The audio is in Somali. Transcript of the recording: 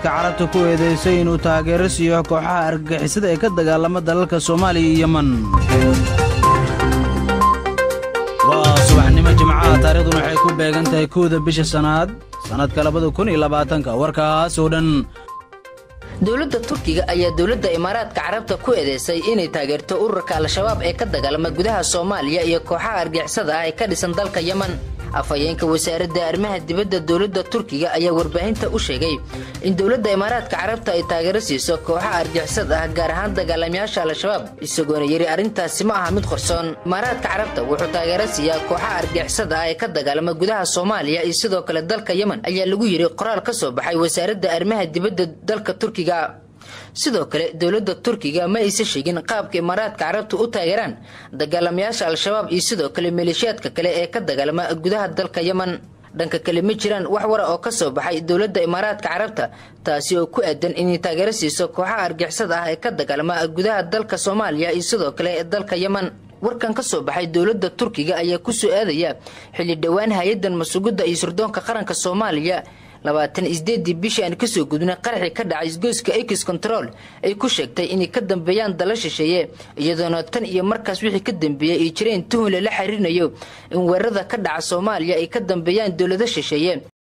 imaaraadka carabta ku eedaysay inuu taageero siiyo kooxaha argagixisada ee ka dagaalama dalalka soomaaliya iyo yeman waa subaxnimo jimcaha taariikhduna waxay ku beegan tahay kowda bisha sannaad sannadka labada kun iyo labaatanka warkaas oo dhan dowladda turkiga ayaa dowladda imaaraadka carabta ku eedeysay inay taageerto ururka al-shabaab ee ka dagaalama gudaha soomaaliya iyo kooxaha argixisada ah ee ka dhisan dalka yeman afhayeenka wasaaradda arrimaha dibadda dowladda turkiga ayaa warbaahinta u sheegay in dowladda imaaraadka carabta ay taageero siiso kooxaha argixisad ah gaar ahaan dagaalamayaasha al-shabaab isagoona yidhi arrintaasi ma aha mid qorsoon imaaraadka carabta wuxuu taageero siiyaa kooxaha argixisad ah ee ka dagaalama gudaha soomaaliya iyo sidoo kale dalka yeman ayaa lagu yidhi qoraal ka soo baxay wasaaradda arrimaha dibadda dalka turkiga sidoo kale dowladda turkiga ma aysan sheegin qaabka imaaraadka carabta u taageeraan dagaalamayaasha al-shabaab iyo sidoo kale maleeshiyaadka kale ee ka dagaalama gudaha dalka yeman dhanka kale ma jiraan wax wara oo ka soo baxay dowladda imaaraadka carabta taasi oo ku aadan inay taageero siiso kooxaha argixisada ah ee ka dagaalama gudaha dalka soomaaliya iyo sidoo kale ee dalka yeman warkan ka soo baxay dowladda turkiga ayaa ku soo aadaya xilli dhowaan hay-addan masugidda iyo sirdoonka qaranka soomaaliya labaatan isdeedii bishii aan kasoo gudnay qaraxii ka dhacay isgoyska ex control ay ku sheegtay inay ka dambeeyaan dala shisheeye iyadoona tan iyo markaas wixii ka dambeeyey ay jireen tuhun lala xiriirinayo in weerarada ka dhaca soomaaliya ay ka dambeeyaan dowlado shisheeye